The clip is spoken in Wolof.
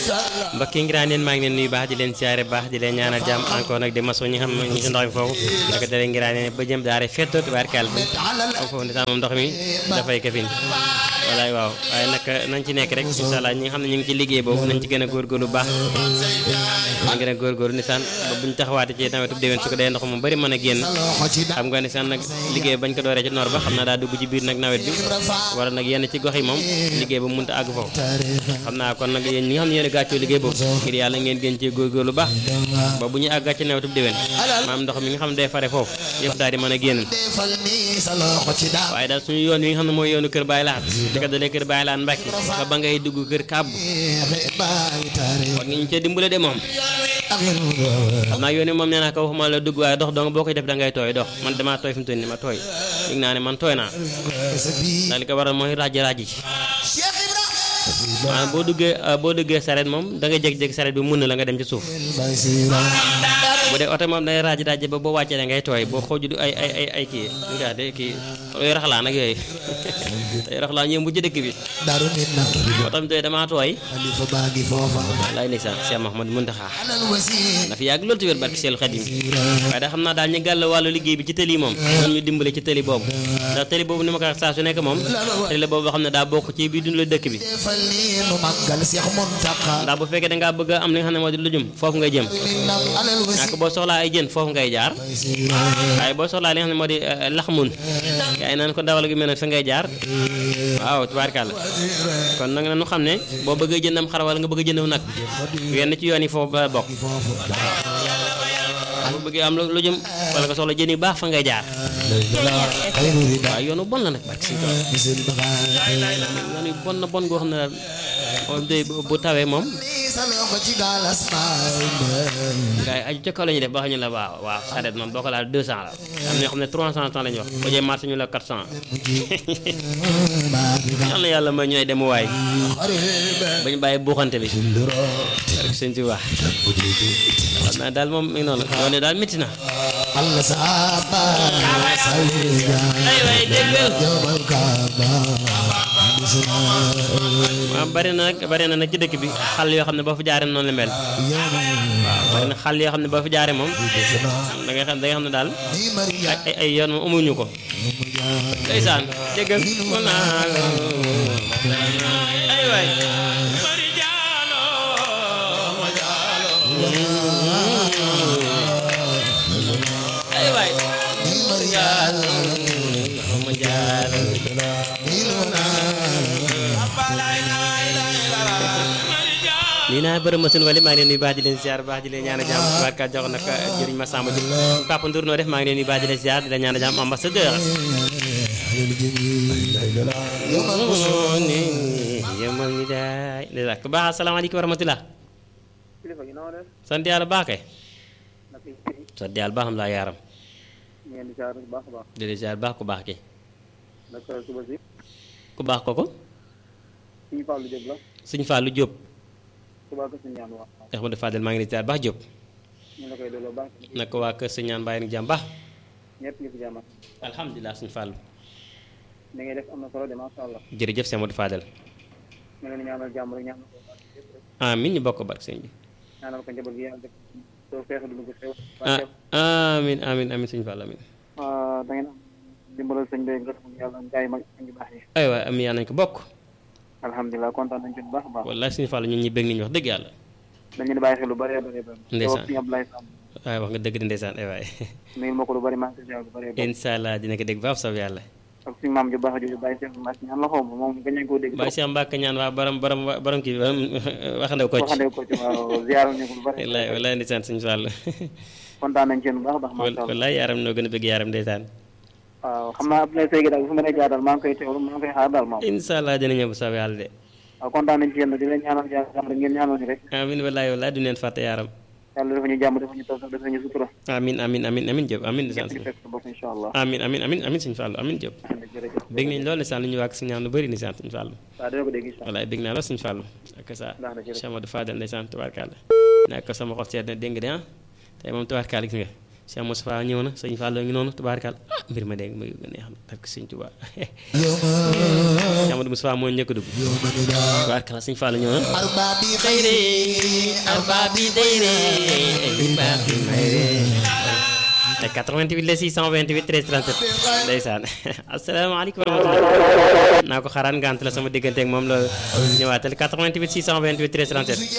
mbokk yi ngiraan leen maa ngi leen nuyu baax di leen siyaare baax di leen ñaanal jàmm encore nag di maso ñi xam ñi si ndox mi foofu naka dalee ngiraan leen ba jëm daare fetto tubaarkàlla am foofu ndeysaan moom ndox mi dafay kafin walaay waaw waaye nag nañ ci nekk rek incha allah ñi nga xam ne ñu ngi ci liggéey boobu nañ ci gën a góorgóorlu baax nañ gën a góorgóorlu ndeysaan ba buñ taxawaate ci nawetu déwén su ko dee ndox mu bari mën a génn xam nga ndeysaan nag liggéey bañ ko dooree ci noor ba xam naa daa dugg ci biir nag nawet bi wala nag yenn ci gox yi moom liggéey ba mënut a àgg foofu xam naa kon nag yéen ñi nga xam ne yéen a gàccoo liggéey boobu ngir yàlla ngeen gën cee góorgóorlu baax ba bu ñuy àgg ci nawetu déwén maam ndox mi nga xam ne day fare foofu yëpp daal di mën a génn waaye daal suñu yoon yi nga xam ne mooy yoonu kër Baye Laat di ko dalee kër Baye Laat Mbàkke ba ba ngay dugg kër kàbb war nga ñu cee dimbale de moom xam naa yoon yi moom nee naa ko waxuma la dugg waaye dox dong boo koy def da ngay tooy dox man damaa tooy fi mu toll nii ma tooy yëg naa ne man tooy naa ndax li ko waral mooy rajo rajo ci maanaam boo duggee boo duggee saret moom da ngay jékki-jékki saret bi mun na la nga dem ci suuf bu dee oto moom day raaj raaj ba boo wàccee da ngay tooy boo xooju du ay ay ay ay kii ñu nga de kii yooyu raxlaa nag yooyu tey raxlaa ñëw bu ci dëkk bi daaru nit na moo tax tey damaa tooy xalifa baa ngi foofa laay ndeysaan Cheikh Mahamad Muntaxa alal wasi dafa yàgg loolu ci wér barki Seelu Xadim waaye da xam naa daal ñu gàll wàllu liggéey bi ci tëli moom ñun ñu dimbale ci tëli boobu ndax tëli boobu ni ma ko wax saa su nekk moom tëli la boobu boo xam ne daa bokk ci biir dund la dëkk bi defal ni nu màggal Seex Muntaxa ndax bu fekkee da ngaa bëgg a am li nga xam ne moo di lu jum foofu ngay jëm nag alal wasi ñàkk boo soxlaa ay jën foofu ngay jaar waaye boo soxlaa li nga xam ne moo di laxmun gaa yi naan ko dawal gi mel ne fa ngay jaar waaw tubaarkàlla kon nag na nu xam ne boo bëggee jëndam xar wala nga bëgg a jëndaw nag yenn ci yoon yi foofu ba bokk boo bëggee am lu jëm wala nga soxla jën yu baax fa ngay jaar xayru rida waaw yoonu bon la nag barki si misil baxa yoon yu bon na bon goo xam ne daal moom day bu tawee moom sa loxo ci galas maay gars yi aju ca kaw la ñuy def ba xam ñu la waaw waaw saret moom boo ko laal 200 la am na ñoo xam ne 300 temps la ñuy wax boo jee marché ñu la 400 yal na yàlla may ñooy dem waay ba ñu bàyyi buuxante bi rek sëñ ci wax xam naa daal moom mi ngi noonu yoon yi daal métti na Allah saaba salija ay waay déggal jabal kaaba waaw bari na nag bari na nag ci dëkk bi xal yoo xam ne boo fi jaaree noonu la mel waaw bari na xal yoo xam ne boo fi jaaree moom da ngay xam da ngay xam ne daal ni Maria ay ay yoon moom amuñu ko ndeysaan déggal ko naa ay waay ay waay ni Maria ma jaar ni luna lii naa bërëm ma suñu wali maa ngi leen nuyu baax di leen ziar baax di leen ñaan a jàmm barka jox nag jëriñ ma sàmm ji Papa Ndour noo def maa ngi leen nuyu baax di leen ziar di leen ñaan a jàmm ambassadeur ni yemal ni daay ndeysaan ku baax asalaamaaleykum wa rahmatulah kilifa gi noo def sant yàlla baax kay nag yi firi sant yàlla baax am laa yaaram ngeen di jaar bu baax a baax di leen ziar baax ku baax ki nag suba si ku baax kooku suñu Fallou Diop la sëñ Fallou Diop suba ko suñu ñaan wax Ahmadou Fadel maa ngi leen ziar baax Diop ñu la koy delloo baax nag waa kër sëñ ñaan bàyyi nag jàmm baax ñëpp ñu fi jàmm alhamdulilah sëñ Fallou ni ngay def am na solo de masha Allah jërëjëf sëñ Ahmadou Fadel ñu leen ñaanal jàmm rek ñaanal ko amin ñu bokk barke sëñ bi ñaanal ko njaboot gi yàlla def soo feexe du ko xew ah amin amin amin sëñ Fallou amin da ngeen am dimbalal sëñ bi ngërëm yàlla ngaay mag ngi baax yi ay waay am yaa nañ ko bokk alhamdulilah kontaan nañ ci bu baax a baax wallaay sëñ Fallou ñun ñi bëgg nañu wax dëgg yàlla dañu di bàyyi xel lu bëree bëri bëri Ndeysaan. suñu Abdoulaye Samb waaye wax nga dëgg di ndeysaan ay waay nuyul ma ko lu bëri maa ngi koy ziar lu bëree bëri incha allah dina ko dégg baax soob yàlla ak suñu maam ju baax jooju bàyyi Cheikh Mass ñaan la xaw ma moom gañ nañ koo dégg Baye Cheikh Mbacke ñaan waa borom borom borom kii borom waxandew ko ci waxande ko ci waaw ziar ñu ko lu bëri wallaay wallaay ndeysaan sëñ Fallou kontaan nañ ci yéen bu baax a baax masha Allah wallaay yaaram noo gën a bëgg yaaram ndeysaan waaw xam naa Abdoulaye Seye daal bu fi ma nee jaar daal maa ngi koy teewlu maa ngi koy xaar daal moom incha allah dina ñëw bu soob yàlla de waaw kontaan nañ ci yéen di leen ñaanal jàmm rek ngeen ñaanal ñu rek amin wallaay wallaay du neen fàtte yaaram yàlla dafa ñu jàmm dafa ñu taw dafa ñu sutura amin amin amin amin Diop amin ndeysaan ñëpp di fekk sa bopp incha allah amin amin amin amin sëñ Fallou amin Diop jërëjëf bëgg nañ loolu ndeysaan lu ñu wàgg si ñaan lu bëri ndeysaan sëñ Fallou waaw dina ko dégg incha allah wallaay bëgg naa lool sëñ Fallou ak sa Baax na, jërëjëf. Cheikh Amadou Fadel ndeysaan tubaarkàlla nekk ko sama xol seet na dégg nga de ah tey moom tubaarkàlla gis nga Cheikh Moustapha ñëw na sëñ Fallou ngi noonu tubaarkal ah mbir ma dégg ma neex na parce que sëñ Tuubaa Cheikh Amadou Moustapha moo njëkk a dugg tubaarkal sëñ Fallou ñëw na Arbabi xayre arbaabi dayre baaxi mayre te 88 la 628 13 37 ndeysaan asalaamaaleykum wa rahmatulah naa ko xaraan ngant la sama diggante ak moom la ñëwaatal 88 628 13 37